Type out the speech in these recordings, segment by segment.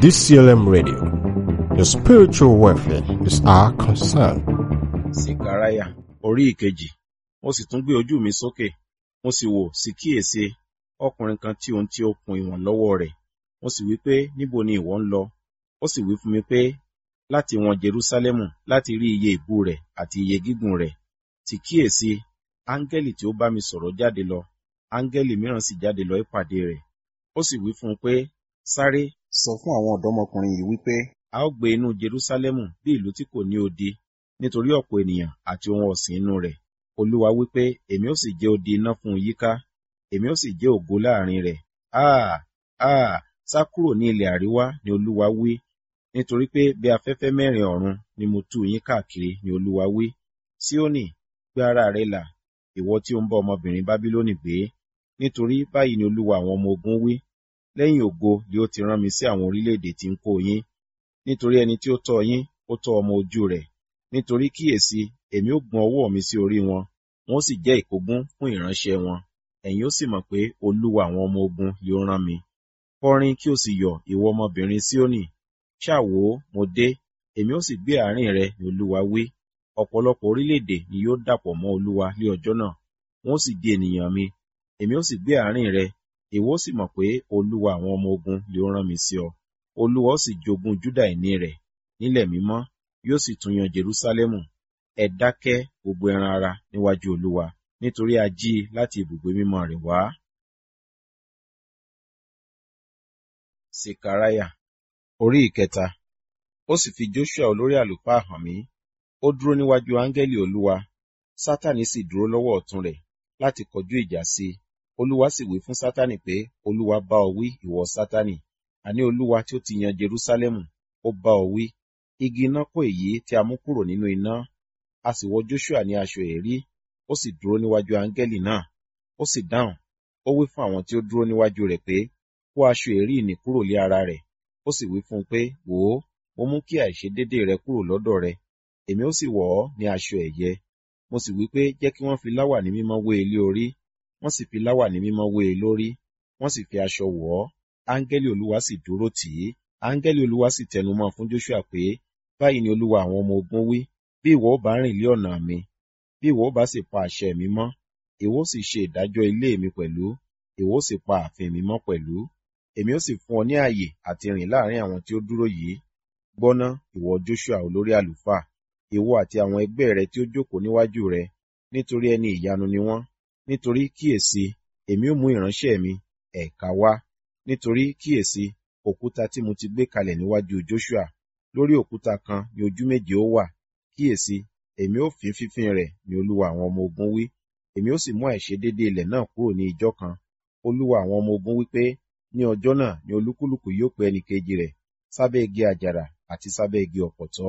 DCLM Radio. Your spiritual welfare is our concern. Sekaraya orí ìkejì mo sì tún gbé ojú mi sókè mo sì wò sí kíyèsí ọkùnrin kan tí ohun tí ó kun ìwọ̀n lọ́wọ́ rẹ̀ mo sì wí pé níbo ni ìwọ ń lọ ó sì wí fún mi pé láti wọn Jerúsálẹ́mù láti rí iye ìbú rẹ̀ àti iye gígùn rẹ̀ sì kíyèsí áńgẹ́lì tí ó bá mi sọ̀rọ̀ jáde lọ áńgẹ́lì mìíràn sì jáde lọ ìpàdé rẹ̀ ó sì wí fún un pé sáré sọ fún àwọn ọ̀dọ́mọkùnrin yìí wípé a ó gbé inú Jerúsálẹ́mù bí ìlú tí kò ní odi nítorí ọ̀pọ̀ ènìyàn àti ohun ọ̀sìn inú rẹ̀ Olúwa wípé èmi ó sì jẹ́ odi iná fún un yíká èmi ó sì jẹ́ ògo láàrin rẹ̀ áà áà sá kúrò ní ilẹ̀ àríwá ni Olúwa wí nítorí pé bí afẹ́fẹ́ mẹ́rin ọ̀run ni mo tú yín káàkiri ni Olúwa wí Síónì gbé ara rẹ là ìwọ tí ó ń bá ọmọbìnrin Bábílónì gbé nítorí báyìí ni Olúwa àwọn ọmọ ogun wí lẹ́yìn ògo ni ó ti rán mi sí àwọn orílẹ̀-èdè tí ń kó yín nítorí ẹni tí ó tọ́ yín ó tọ́ ọmọ ojú rẹ̀ nítorí kíyèsí èmi ó gbọ́n ọwọ́ mi sí orí wọn wọn ó sì jẹ́ ìkógun fún ìránṣẹ́ wọn ẹ̀yin ó sì mọ̀ pé Olúwa àwọn ọmọ ogun ni ó rán mi kọrin kí o sì yọ̀ ìwọ ọmọbìnrin Síónì ṣáà wò ó mo dé èmi ó sì gbé àárín rẹ ni Olúwa wí ọ̀pọ̀lọpọ̀ orílẹ̀-èdè ni yóò dàpọ̀ mọ́ Olúwa ní ọjọ́ náà wọn ó sì di ènìyàn mi èmi ó sì gbé àárín rẹ ìwọ ó sì mọ̀ pé Olúwa àwọn ọmọ ogun ni ó rán mi sí ọ Olúwa ó sì jogún Júdà ìní rẹ̀ nílẹ̀ mímọ́ yóò sì tún yan Jerúsálẹ́mù ẹ dákẹ́ gbogbo ẹran ara níwájú Olúwa nítorí a jí i láti ibùgbé mímọ́ rẹ̀ wá. Sekaraya orí ìkẹta ó sì fi Joshua olórí àlùfáà hàn mí ó dúró níwájú áńgẹ́lì Olúwa Sátánì sì dúró lọ́wọ́ ọ̀tún rẹ̀ láti kọjú ìjà sí i Olúwa sì wí fún Sátánì pé Olúwa bá ọ wí ìwọ Sátánì àní Olúwa tí ó ti yan Jerúsálẹ́mù ó bá ọ wí igi iná kó èyí tí a mú kúrò nínú iná a sì wọ Joshua ní aṣọ èérí ó sì dúró níwájú áńgẹ́lì náà ó sì dáhùn ó wí fún àwọn tí ó dúró níwájú rẹ̀ pé kó aṣọ èérí nì kúrò lé ara rẹ̀ ó sì wí fún un pé wò ó mo mú kí àìṣedédé rẹ kúrò lọ́dọ̀ rẹ èmi ó sì wọ̀ ọ́ ní aṣọ ẹ̀yẹ mo sì wí pé jẹ́ kí wọ́n fi láwàní mímọ́ wé e lé orí wọ́n sì fi láwàní mímọ́ wé e lórí wọ́n sì fi aṣọ wọ̀ ọ́ áńgẹ́lì Olúwa sì dúró tì í áńgẹ́lì Olúwa sì tẹnumọ́ fún Joshua pé báyìí ni Olúwa àwọn ọmọ ogun wí bí ìwọ ó bá rìn lé ọ̀nà mi bí ìwọ ó bá sì pa àṣẹ mi mọ́ ìwọ ó sì ṣe ìdájọ́ ilé mi pẹ̀lú ìwọ ó sì pa ààfin mi mọ́ pẹ̀lú èmi ó sì fún ọ ní ààyè àti rìn láàrin àwọn tí ó dúró yìí gbọ́ná ìwọ Joshua olórí àlùfáà ìwọ àti àwọn ẹgbẹ́ rẹ tí ó jókòó níwájú rẹ nítorí ẹni ìyanu ni wọ́n nítorí kíyèsí èmi ó mú ìránṣẹ́ mi ẹ̀ka wá nítorí kíyèsí òkúta tí mo ti gbé kalẹ̀ níwájú Joshua lórí òkúta kan ni ojú méje ó wà kíyèsí èmi ó fín fífín rẹ̀ ni Olúwa àwọn ọmọ ogun wí èmi ó sì mú àìṣedéédé ilẹ̀ náà kúrò ní ijọ́ kan Olúwa àwọn ọmọ ogun wí pé ní ọjọ́ náà ni olúkúlùkù yóò pe ẹnìkejì rẹ̀ sábẹ́ igi àjàrà àti sábẹ́ igi ọ̀pọ̀tọ́.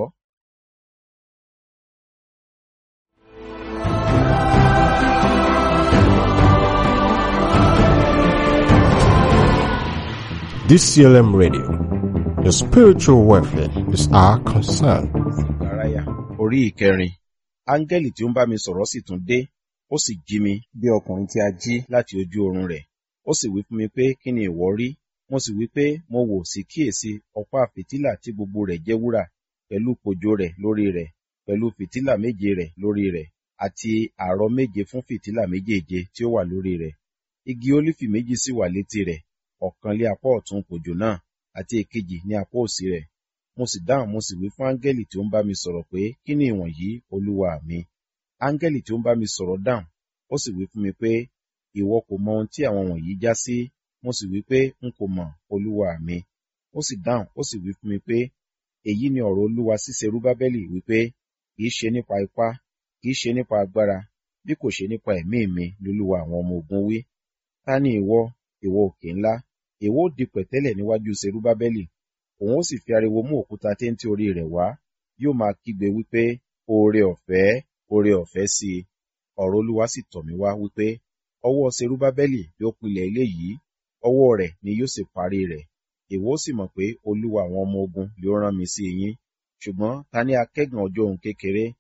DCLM Radio. Your spiritual welfare is our concern. Sekaraya orí ìkẹrin áńgẹ́lì tí ó ń bá mi sọ̀rọ̀ sì tún dé ó sì jí mi bí ọkùnrin tí a jí láti ojú oorun rẹ̀ ó sì wí fún mi pé kí ni ìwọ rí mo sì wí pé mo wò sí kíyèsí ọ̀pá fìtílà tí gbogbo rẹ̀ jẹ́ wúrà pẹ̀lú kòjò rẹ̀ lórí rẹ̀ pẹ̀lú fìtílà méje rẹ̀ lórí rẹ̀ àti àrọ̀ méje fún fìtílà méjèèje tí ó wà lórí rẹ̀ igi ólífì méjì sì wà létí rẹ̀ ọ̀kan lé apá ọ̀tún kòjò náà àti èkejì ní apá òsì rẹ̀ mo sì dáhùn mo sì wí fún áńgẹ́lì tí ó ń bá mi sọ̀rọ̀ pé kí ni ìwọ̀nyí olúwa mi áńgẹ́lì tí ó ń bá mi sọ̀rọ̀ dáhùn ó sì wí fún mi pé ìwọ kò mọ ohun tí àwọn wọ̀nyí já sí mo sì wí pé n kò mọ̀ olúwa mi ó sì dáhùn ó sì wí fún mi pé èyí ni ọ̀rọ̀ olúwa sí Serúbábẹ́lì wípé kì í ṣe nípa ipá kì í ṣe nípa agbára bí kò ṣe nípa ẹ̀mí mi lolúwa àwọn ọmọ ogun wí ta ni ìwọ ìwọ òkè ńlá ìwọ ó di pẹ̀tẹ́lẹ̀ níwájú Serúbábẹ́lì òun ó sì fi ariwo mú òkúta téńté orí rẹ̀ wá yóò máa kígbe wípé oore ọ̀fẹ́ oore ọ̀fẹ́ sí i ọ̀rọ̀ olúwa sì tọ̀ mí wá wípé ọwọ́ Serúbábẹ́lì yóò pilẹ̀ ilé yìí ọwọ́ rẹ̀ ni yóò sì parí rẹ̀ ìwọ ó sì mọ̀ pé olúwa àwọn ọmọ ogun yóò rán mi sí yín ṣùgbọ́n ta ni akẹ́gàn ọjọ́ ohun kékeré